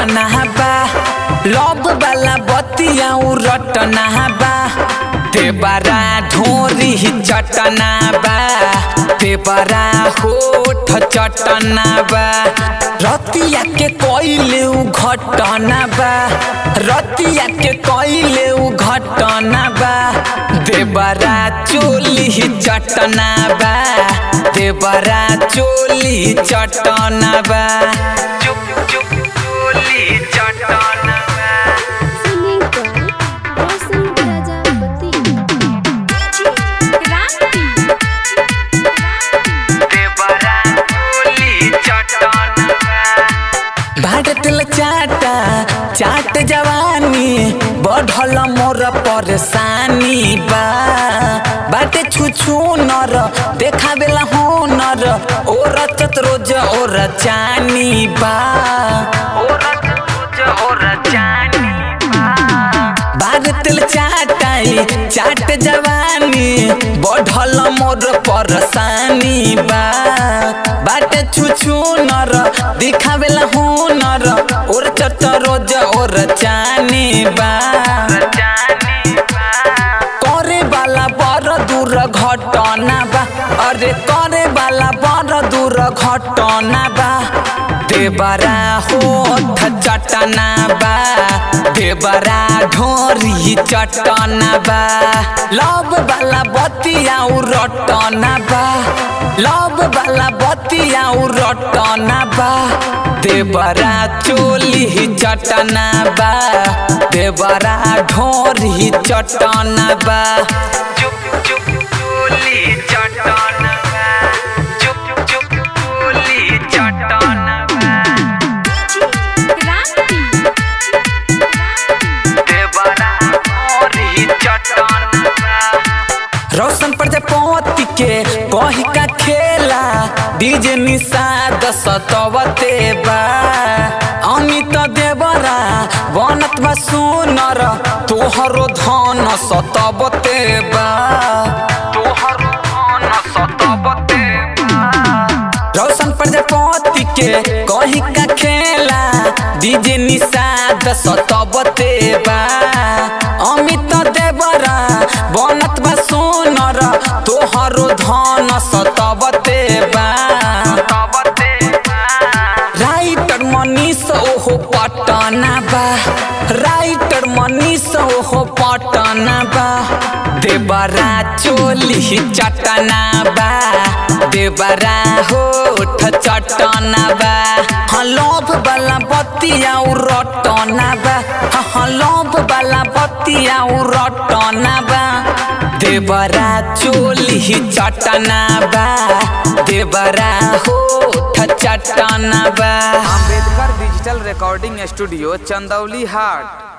चटना बा लब वाला बतिया उ रटना बा देवरा ढोरी चटना बा देवरा होठ चटना बा रतिया के कइले उ घटना बा रतिया के कइले उ घटना बा देवरा चोली चटना बा देवरा चोली चटना बा चुप चुप चोली चटना बा Singing by Roshan Prajapati. देवरा चोली चटना बा भारतल चाटा चाट जवानी बढ़ल मोर परेशानी बा बाटे छुछु नर देखावेला हुनर ओर रोज ओर चानी बा भारतल चाटाई चाट जवानी बढ़ल मोर परेशानी बा बाटे छुछु नर दिखावेला हुनर ओर चट रोज ओर चानी बा करे वाला बड़ दूर घटना बा अरे करे वाला बड़ दूर घटना बा देवरा होठ चटना बा देवरा ढोरी चटना बा लब वाला बतिया उ रटना बा लब वाला बतिया उ रटना बा देवरा चोली चटना बा देवरा ढोरी चटना बा चुप चुप चोली चटना बा चुप चुप चोली चटना बा देवरा ढोरी चटना बा रोशन प्रजापति के कही का खेला डीजे निषाद सतवते बा अमित देवरा बनत बा सुनर तोहरो धन सतवते बा तोहरो धन सतवते बा रोशन प्रजापति के कही का खेला डीजे निषाद सतबते बा अमित देवरा बनत बा सोनर तोहरो धन सतबते बा राइटर मनीष ओहो पटना बा राइटर मनीष ओहो पटना बा देवरा चोली चटना बा देवरा होठ चटना बा हाँ लोभ वाला बतिया उ रटना बा हाँ हाँ लोभ वाला बतिया उ रटना बा देवरा चोली चटना बा देवरा होठ चटना बा Ambedkar digital recording studio Chandauli हाट